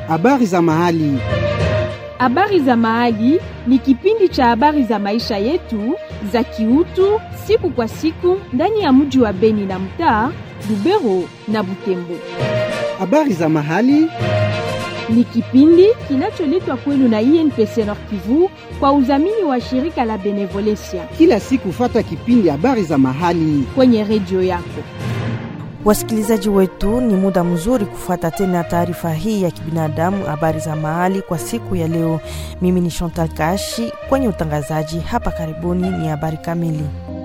Habari za mahali. Habari za mahali ni kipindi cha habari za maisha yetu za kiutu siku kwa siku ndani ya mji wa Beni na mtaa Lubero na Butembo. Habari za mahali. Ni kipindi kinacholetwa kwenu na INPC Nord Kivu kwa udhamini wa shirika la Benevolencia Kila siku fata kipindi habari za mahali. kwenye redio yako. Wasikilizaji wetu, ni muda mzuri kufuata tena taarifa hii ya kibinadamu, habari za mahali kwa siku ya leo. Mimi ni Chantal Kashi kwenye utangazaji hapa. Karibuni ni habari kamili.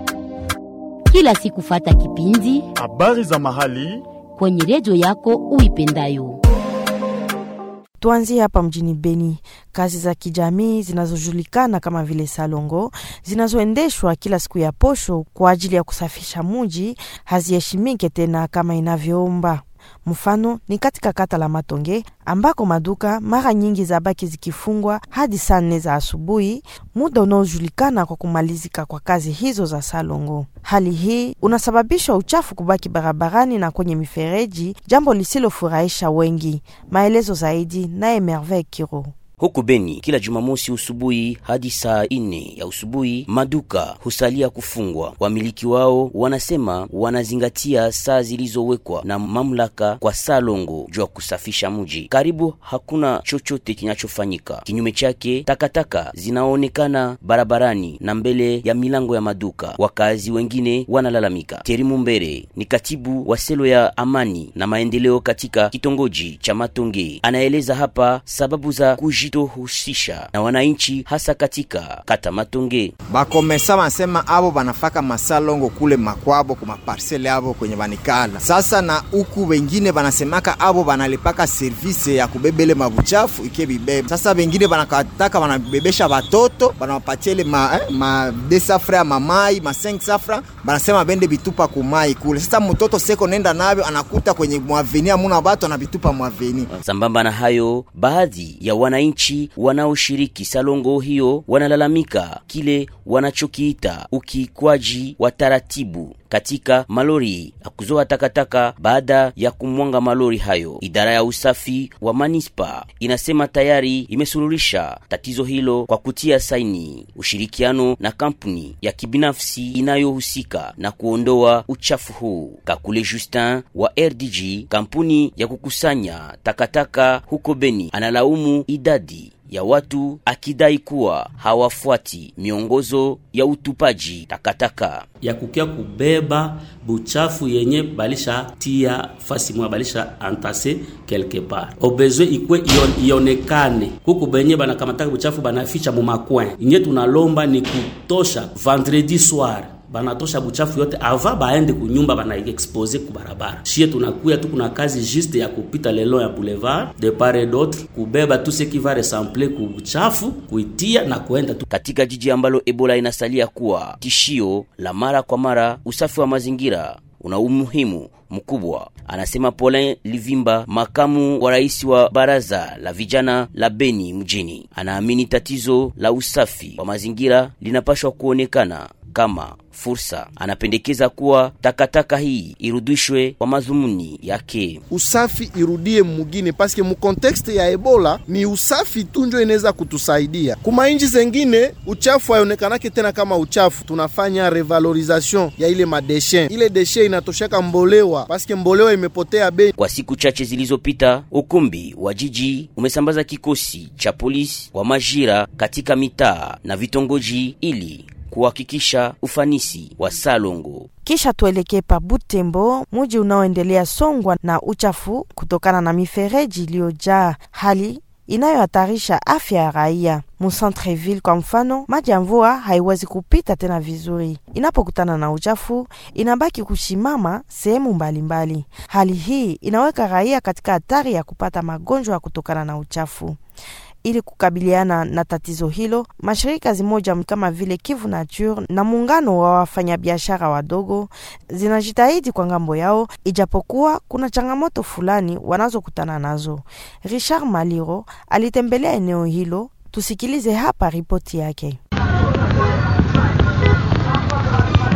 kila siku fata kipindi Habari za mahali. kwenye redio yako uipendayo. Tuanzie hapa mjini Beni. Kazi za kijamii zinazojulikana kama vile salongo zinazoendeshwa kila siku ya posho kwa ajili ya kusafisha muji haziheshimike tena kama inavyoomba. Mfano ni katika kata la Matonge ambako maduka mara nyingi zabaki zikifungwa hadi saa nne za asubuhi, muda unaojulikana kwa kumalizika kwa kazi hizo za salongo. Hali hii unasababisha uchafu kubaki barabarani na kwenye mifereji, jambo lisilofurahisha wengi. Maelezo zaidi naye Merveille Kiro. Huku Beni kila Jumamosi usubuhi hadi saa ine ya usubuhi maduka husalia kufungwa. Wamiliki wao wanasema wanazingatia saa zilizowekwa na mamlaka kwa saa longo juu ya kusafisha mji. Karibu hakuna chochote kinachofanyika. Kinyume chake, takataka zinaonekana barabarani na mbele ya milango ya maduka. Wakazi wengine wanalalamika. Terimu Mbere ni katibu wa selo ya amani na maendeleo katika kitongoji cha Matonge, anaeleza hapa sababu za kujitohusisha na wananchi hasa katika kata Matonge. bakomesa basema abo banafaka masalongo kule makwabo ku maparsele abo kwenye banikala sasa, na uku wengine banasemaka abo banalipaka service ya kubebele mabuchafu ike bibebe. Sasa wengine banakataka banabebesha batoto banawapatia ile ma, eh, ma de safra ya mamai ma 5 safra, banasema bende bitupa kumai kule. Sasa mtoto seko nenda navyo anakuta kwenye mwaveni amuna batu anabitupa mwaveni. Sambamba na hayo, baadhi ya wananchi wanaoshiriki salongo hiyo wanalalamika kile wanachokiita ukiikwaji wa taratibu katika malori ya kuzoa takataka baada ya kumwanga malori hayo. Idara ya usafi wa manispa inasema tayari imesuluhisha tatizo hilo kwa kutia saini ushirikiano na kampuni ya kibinafsi inayohusika na kuondoa uchafu huu. Kakule Justin wa RDG, kampuni ya kukusanya takataka huko Beni, analaumu idadi ya watu akidai kuwa hawafuati miongozo ya utupaji takataka. ya kukia kubeba buchafu yenye balisha tia fasi mwa balisha antase quelque part obezwe ikwe ion, ionekane kuku benye banakamataka buchafu banaficha mu makwen inye tunalomba ni kutosha vendredi soir banatosha buchafu yote ava baende kunyumba bana expose ku barabara. Shie tunakuya tu, kuna kazi juste ya kupita lelo ya boulevard de part et d'autre kubeba tout ce qui va ressembler ku buchafu kuitia na kuenda tu Katika jiji ambalo Ebola inasalia kuwa tishio la mara kwa mara, usafi wa mazingira una umuhimu mkubwa, anasema Paulin Livimba, makamu wa rais wa baraza la vijana la Beni mjini. Anaamini tatizo la usafi wa mazingira linapashwa kuonekana kama fursa. Anapendekeza kuwa takataka hii irudishwe kwa madhumuni yake. usafi irudie mugini paske mu kontekste ya Ebola ni usafi tu njo inaweza kutusaidia. Kuma inji zengine uchafu haionekanake tena kama uchafu, tunafanya revalorisation ya ile madeshe. Ile deshe inatosheka mbolewa paske mbolewa imepotea bei. Kwa siku chache zilizopita, ukumbi wa jiji umesambaza kikosi cha polisi wa majira katika mitaa na vitongoji ili kuhakikisha ufanisi wa salongo. Kisha tuelekee pa Butembo, muji unaoendelea songwa na uchafu kutokana na mifereji iliyojaa, hali inayohatarisha afya ya raia. Mucentreville kwa mfano, maji ya mvua haiwezi kupita tena vizuri, inapokutana na uchafu inabaki kushimama sehemu mbalimbali. Hali hii inaweka raia katika hatari ya kupata magonjwa kutokana na uchafu. Ili kukabiliana na tatizo hilo, mashirika zimoja kama vile Kivu Nature na muungano wa wafanyabiashara wadogo zinajitahidi kwa ngambo yao, ijapokuwa kuna changamoto fulani wanazokutana nazo. Richard Maliro alitembelea eneo hilo, tusikilize hapa ripoti yake.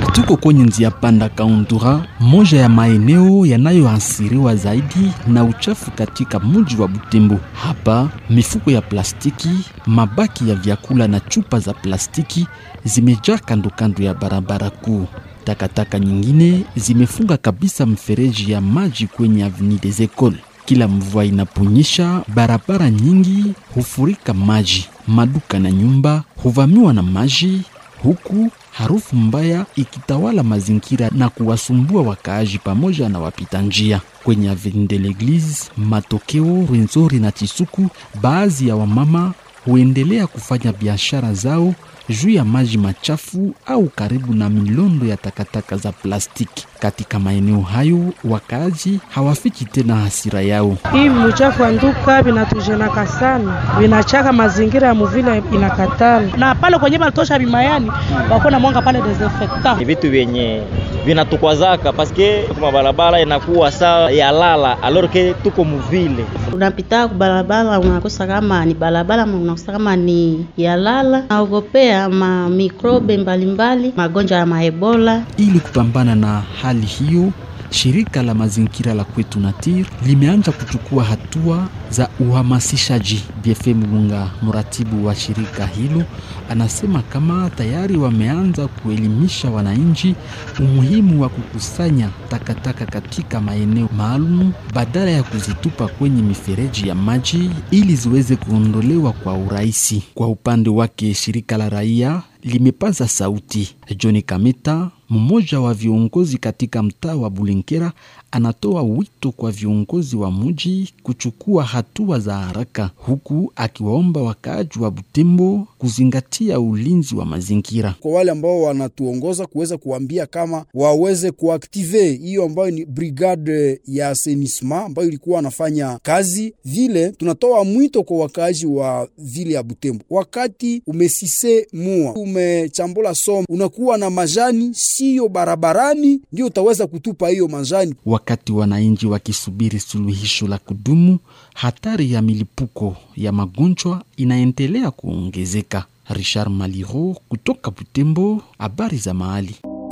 Tuko kwenye njia panda Kaundura, moja ya maeneo yanayoathiriwa zaidi na uchafu katika mji wa Butembo. Hapa mifuko ya plastiki, mabaki ya vyakula na chupa za plastiki zimejaa kando kando ya barabara kuu. Takataka nyingine zimefunga kabisa mfereji ya maji kwenye Avenue des Ecoles. Kila mvua inaponyesha, barabara nyingi hufurika maji, maduka na nyumba huvamiwa na maji, huku harufu mbaya ikitawala mazingira na kuwasumbua wakaaji pamoja na wapita njia. Kwenye Avenue de l'Eglise, Matokeo, Rwenzori na Chisuku, baadhi ya wamama huendelea kufanya biashara zao juu ya maji machafu au karibu na milondo ya takataka za plastiki. Katika maeneo hayo, wakaaji hawafiki tena hasira yao. Hii mchafu anduka vinatujenaka sana, vinachaka mazingira ya muvile inakatala, na pale kwenye banatosha bimayani wako na mwanga pale desinfectant. Ni vitu vyenye vinatukwazaka paske kuma barabara inakuwa saa ya lala alorke tuko muvile unapita kubarabara unakosa kama ni barabara, unakosa kama ni ya lala, naogopea ma mikrobe mbalimbali, magonjwa ya maebola. Ili kupambana na hali hiyo, shirika la mazingira la kwetu Natir limeanza kuchukua hatua za uhamasishaji. BFM Mulunga, mratibu wa shirika hilo, anasema kama tayari wameanza kuelimisha wananchi umuhimu wa kukusanya takataka katika maeneo maalum badala ya kuzitupa kwenye mifereji ya maji ili ziweze kuondolewa kwa urahisi. Kwa upande wake, shirika la raia limepaza sauti. John Kameta, mmoja wa viongozi katika mtaa wa Bulenkera, anatoa wito kwa viongozi wa mji kuchukua hatua za haraka, huku akiwaomba wakaaji wa Butembo kuzingatia ulinzi wa mazingira. Kwa wale ambao wanatuongoza kuweza kuambia kama waweze kuaktive hiyo ambayo ni brigade ya assainissement ambayo ilikuwa wanafanya kazi vile. Tunatoa mwito kwa wakaaji wa vile ya Butembo, wakati umesise mua umechambula somo, unakuwa na majani siyo barabarani, ndio utaweza kutupa hiyo majani. Wakati wananchi wakisubiri suluhisho la kudumu, hatari ya milipuko ya magonjwa inaendelea kuongezeka. Richard Maliro kutoka Butembo, habari za mahali.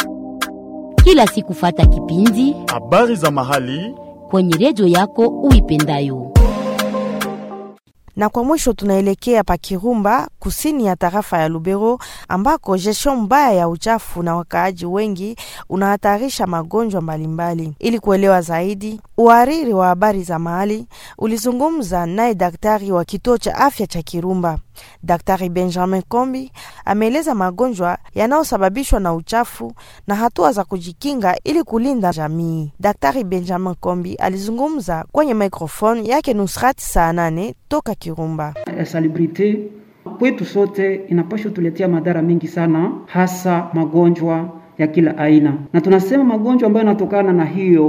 Kila siku fata kipindi habari za mahali kwenye redio yako uipendayo. Na kwa mwisho tunaelekea pa Kirumba, kusini ya tarafa ya Lubero, ambako gestion mbaya ya uchafu na wakaaji wengi unahatarisha magonjwa mbalimbali. Ili kuelewa zaidi, uhariri wa habari za mahali ulizungumza naye daktari wa kituo cha afya cha Kirumba. Daktari Benjamin Kombi ameeleza magonjwa yanayosababishwa na uchafu na hatua za kujikinga ili kulinda jamii. Daktari Benjamin Kombi alizungumza kwenye microphone yake Nusrat saa nane toka Kirumba. Salubrite kwetu sote inapaswa tuletea madhara mengi sana, hasa magonjwa ya kila aina, na tunasema magonjwa ambayo yanatokana na hiyo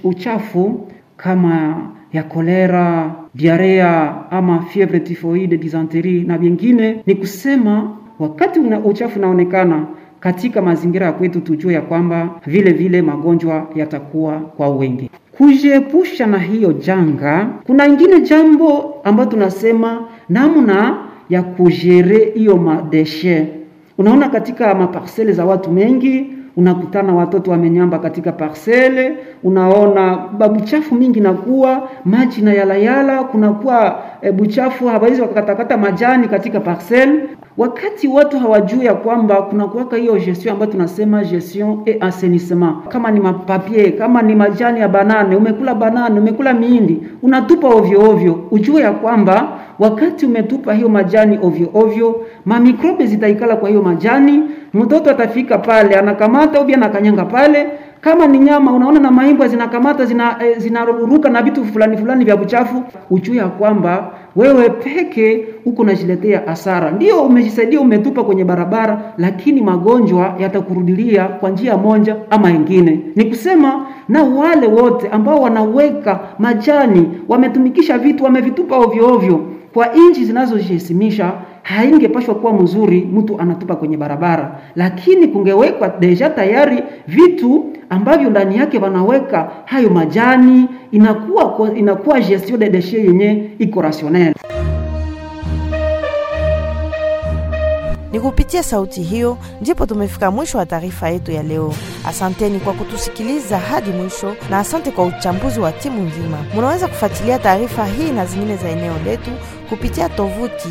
uchafu kama ya kolera, diarea ama fievre typhoide, dysenterie na vingine. Ni kusema wakati una uchafu unaonekana katika mazingira ya kwetu, tujue ya kwamba vile vile magonjwa yatakuwa kwa wengi. Kujiepusha na hiyo janga, kuna ingine jambo ambayo tunasema namna ya kujere hiyo madeshe. Unaona, katika maparsele za watu mengi unakutana watoto wamenyamba katika parsele, unaona babuchafu mingi nakuwa maji na yalayala, kunakuwa e, buchafu hawawezi wakakatakata majani katika parsele, wakati watu hawajui ya kwamba kunakuwaka hiyo gestion ambayo tunasema gestion et assainissement. Kama ni mapapie, kama ni majani ya banane, umekula banane, umekula miindi, unatupa ovyo ovyo, ujue ya kwamba wakati umetupa hiyo majani ovyo ovyo, mamikrobe zitaikala kwa hiyo majani, mtoto atafika pale anakamata ubia anakanyanga pale kama ni nyama unaona na maimbwa zinakamata zina, e, zinaruruka na vitu fulani fulani vya uchafu, ujue ya kwamba wewe peke uko unajiletea hasara. Ndio umejisaidia umetupa kwenye barabara, lakini magonjwa yatakurudilia kwa njia moja ama ingine. Ni kusema na wale wote ambao wanaweka majani, wametumikisha vitu, wamevitupa ovyo ovyo kwa nchi zinazojihesimisha haingepashwa kuwa mzuri mtu anatupa kwenye barabara, lakini kungewekwa deja tayari vitu ambavyo ndani yake wanaweka hayo majani, inakuwa inakuwa gestion de déchets yenye iko rationnel. Ni kupitia sauti hiyo ndipo tumefika mwisho wa taarifa yetu ya leo. Asanteni kwa kutusikiliza hadi mwisho, na asante kwa uchambuzi wa timu nzima. Munaweza kufuatilia taarifa hii na zingine za eneo letu kupitia tovuti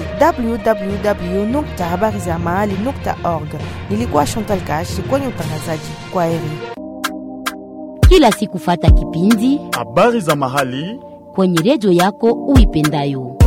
www.habarizamahali.org. Nilikuwa Chantal Kashi kwenye utangazaji. Kwa heri. Kila siku fata kipindi habari za mahali kwenye redio yako uipendayo.